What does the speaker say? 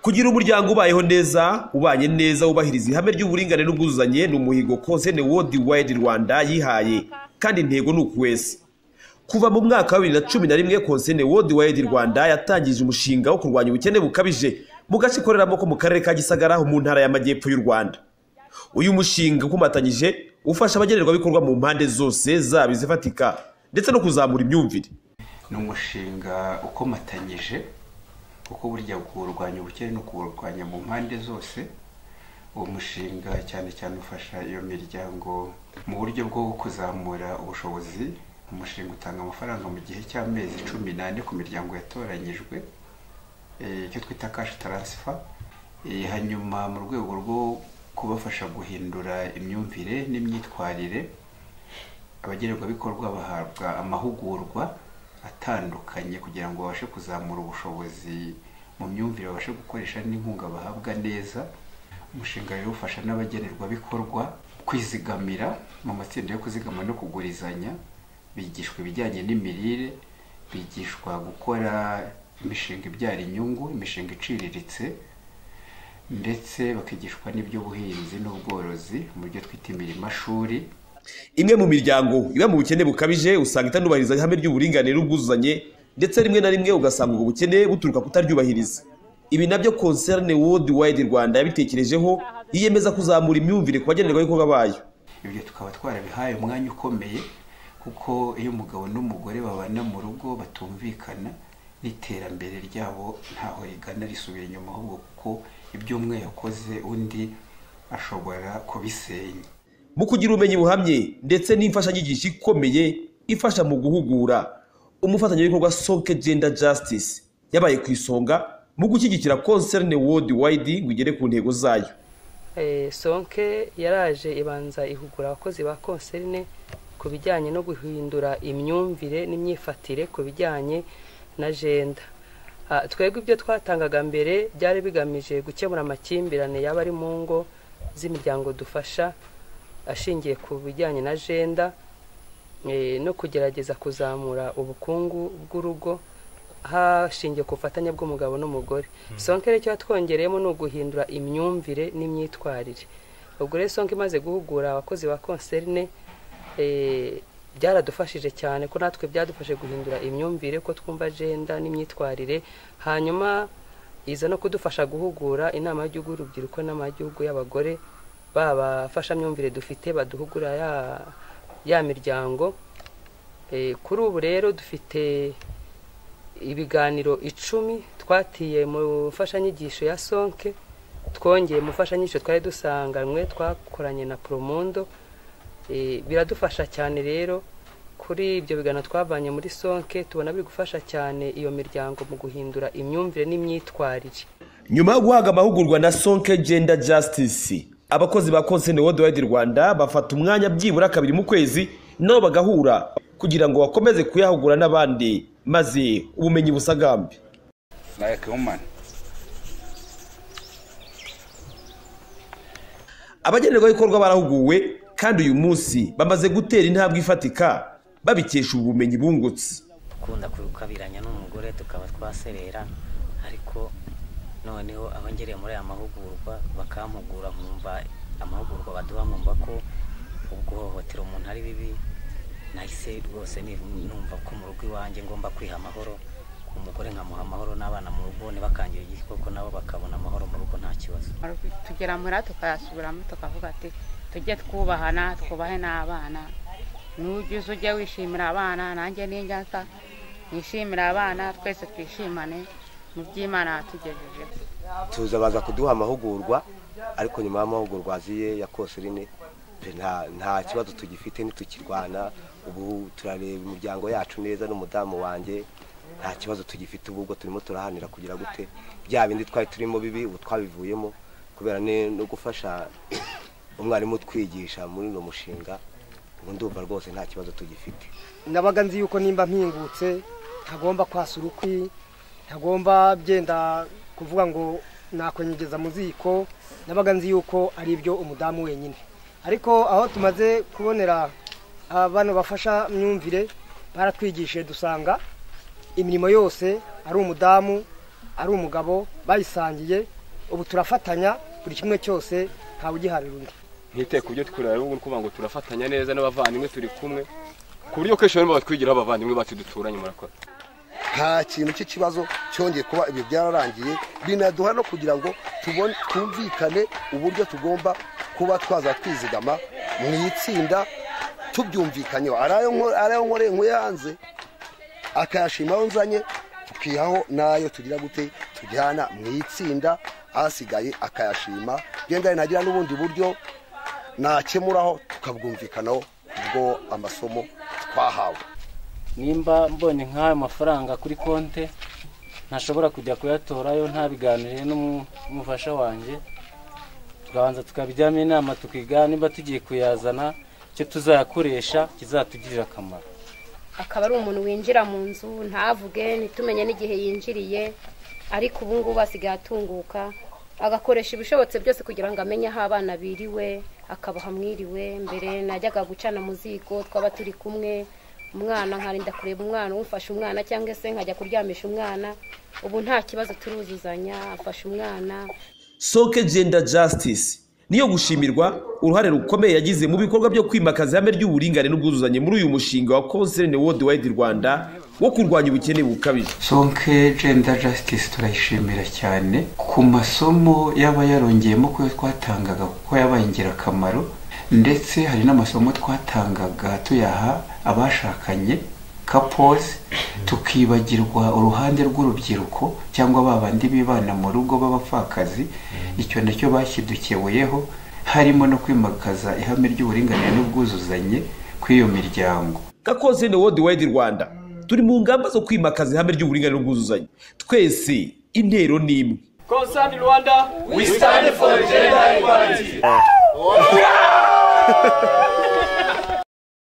kugira umuryango ubayeho neza ubanye neza wubahiriza ihame ry'uburinganire n'ubwuzuzanye ni umuhigo konsene wodi wayidi rwanda yihaye kandi intego ni ukuweza kuva mu mwaka wa bibiri na cumi na rimwe konsene wodi wayidi rwanda yatangije umushinga wo kurwanya ubukene bukabije mu gace ikoreramo ko mu karere ka gisagara ho mu ntara y'amajyepfo y'u rwanda uyu mushinga ukomatanyije ufasha abagenerwabikorwa mu mpande zose zaba izifatika ndetse no kuzamura imyumvire ni umushinga ukomatanyije kuko burya kurwanya ubukene no kuwurwanya mu mpande zose uwo mushinga cyane cyane ufasha iyo miryango mu buryo bwo kuzamura ubushobozi umushinga utanga amafaranga mu gihe cy'amezi cumi n'ane ku miryango yatoranyijwe eh, icyo twita kashi taransifa Eh, hanyuma mu rwego rwo kubafasha guhindura imyumvire n'imyitwarire abagenerwabikorwa bahabwa amahugurwa atandukanye kugira ngo babashe kuzamura ubushobozi mu myumvire babashe gukoresha n'inkunga bahabwa neza umushinga rero ufasha n'abagenerwabikorwa kwizigamira mu matsinda yo kuzigama no kugurizanya bigishwa ibijyanye n'imirire bigishwa gukora imishinga ibyara inyungu imishinga iciriritse ndetse bakigishwa n'iby'ubuhinzi n'ubworozi mu byo twita imirimashuri imwe mu miryango iba mu bukene bukabije usanga itanubahiriza ihame ry'uburinganire n'ubwuzuzanye ndetse rimwe na rimwe ugasanga ubwo bukene buturuka kutaryubahiriza ibi nabyo konserne wodi wayidi rwanda yabitekerejeho yiyemeza kuzamura imyumvire ku bagenerwabikorwa bayo ibyo tukaba twarabihaye umwanya ukomeye kuko iyo umugabo n'umugore babana mu rugo batumvikana n'iterambere ryabo ntaho rigana risubira inyuma ahubwo kuko ibyo umwe yakoze undi ashobora kubisenya mu kugira ubumenyi buhamye ndetse n'imfashanyigisho ikomeye ifasha mu guhugura umufatanyabikorwa soke genda justice yabaye ku isonga mu gushyigikira konserne wodi wayidi ngo igere ku ntego zayo Eh, sonke yaraje ibanza ihugura abakozi ba konserne ku bijyanye no guhindura imyumvire n'imyifatire ku bijyanye na jenda Ah, twebwe ibyo twatangaga mbere byari bigamije gukemura amakimbirane yaba ari mu ngo z'imiryango dufasha ashingiye ku bijyanye na jenda eh, no kugerageza kuzamura ubukungu bw'urugo hashingiye ku bufatanye bw'umugabo n'umugore sonke rero icyo yatwongereyemo ni uguhindura imyumvire n'imyitwarire ubwo rero sonke imaze guhugura abakozi ba konserne eh, byaradufashije cyane ko natwe byadufashe guhindura imyumvire ko twumva agenda n'imyitwarire hanyuma iza no kudufasha guhugura inama y'igihugu y'urubyiruko n'inama y'igihugu y'abagore babafashamyumvire dufite baduhugura ya, ya miryango Eh, kuri ubu rero dufite ibiganiro icumi twatiye mu mfashanyigisho ya sonke twongeye mu mfashanyigisho twari dusanganywe twakoranye na poromondo Eh, biradufasha cyane rero kuri ibyo biganiro twavanye muri sonke tubona biri gufasha cyane iyo miryango mu guhindura imyumvire n'imyitwarire nyuma yo guhabwa amahugurwa na sonke genda justice abakozi ba konsene wodi wayidi rwanda bafata umwanya byibura kabiri mu kwezi nabo bagahura kugira ngo bakomeze kuyahugura n'abandi maze ubumenyi busagambe like woman abagenerwabikorwa barahuguwe kandi uyu munsi bamaze gutera intambwe ifatika babikesha ubu bumenyi bungutse gukunda gukabiranya n'umugore tukaba twaserera ariko noneho abongereye muri aya mahugurwa bakampugura nkumva amahugurwa baduha nkumva ko guhohotera umuntu ari bibi nahise rwose ni- numva ko mu rugo iwanjye ngomba kwiha amahoro umugore nkamuha amahoro n'abana mu rugo ntibakangira igikoko nabo bakabona amahoro mu rugo nta kibazo tugera muhira tukayasubiramo tukavuga ati tujye twubahana twubahe n'abana n'ujya ujye wishimira abana nanjye n'injya nsa nishimira abana twese twishimane mu by'imana yatugejejeho tuza baza kuduha amahugurwa ariko nyuma y'amahugurwa aziye ya kosirine nta nta kibazo tugifite ntitukirwana ubu turareba imiryango yacu neza n'umudamu wanjye nta kibazo tugifite ubu ubwo turimo turahanira kugira gute bya bindi twari turimo bibi ubu twabivuyemo kubera ne- no gufasha umwarimu utwigisha muri uno mushinga ubu ndumva rwose nta kibazo tugifite nabaga nzi yuko nimba mpingutse ntagomba kwasa urukwi ntagomba byenda kuvuga ngo nakwenyegeza mu ziko nabaga nzi yuko ari ibyo umudamu wenyine ariko aho tumaze kubonera ah, bano bafasha myumvire baratwigishije dusanga imirimo yose ari umudamu ari umugabo bayisangiye ubu turafatanya buri kimwe cyose ntawe ugiharira undi ntite ku byo twurira rero ngubu ngo turafatanya neza n'abavandimwe turi kumwe ku buryo kenshi barimo batwigiraho abavandimwe bacu duturanye murakora nta kintu cy'ikibazo cyongeye kuba ibyo byararangiye binaduha no kugira ngo tubone twumvikane uburyo tugomba kuba twaza twizigama mu itsinda tubyumvikanyeho ari ayo nkore nkuyanze akayashima aho nzanye tukihaho n'ayo tugira gute tujyana mu itsinda asigaye akayashima genda nagira n'ubundi buryo nakemuraho tukabwumvikanaho kubwo amasomo twahawe nimba mbonye nk'ayo mafaranga kuri konti ntashobora kujya kuyatora ntabiganiriye n'umufasha wanjye tukabanza tukabijyamo inama tukiga niba tugiye kuyazana icyo tuzayakoresha kizatugirira akamaro akaba ari umuntu winjira mu nzu ntavuge ntitumenye n'igihe yinjiriye ariko ubu ngubu asigaye atunguka agakoresha ibishobotse byose kugira ngo amenye aho abana biriwe akabaha mwiriwe mbere najyaga gucana mu ziko twaba turi kumwe umwana nkarinda kureba umwana umufasha umwana cyangwa se nkajya kuryamisha umwana ubu nta kibazo turuzuzanya afasha umwana soke genda jasitisi niyo gushimirwa uruhare rukomeye yagize mu bikorwa byo kwimakaza ihame ry'uburingane n'ubwuzuzanye muri uyu mushinga wa konserne wodi wayidi rwanda wo kurwanya ubukene bukabije sonke genda jasitisi turayishimira cyane ku masomo yaba yarongeyemo kuyo twatangaga kuko yabaye ingirakamaro ndetse hari n'amasomo twatangaga tuyaha abashakanye kapozi tukibagirwa uruhande rw'urubyiruko cyangwa ba bandi bibana mu rugo b'abapfakazi icyo nacyo bashyidukeweyeho harimo no kwimakaza ihame ry'uburinganire n'ubwuzuzanye kw'iyo miryango gakoze ni wodi wayidi rwanda turi mu ngamba zo kwimakaza ihame ry'uburinganire n'ubwuzuzanye twese intero ni imwe konsani rwanda wisitani foru jenda ikwaliti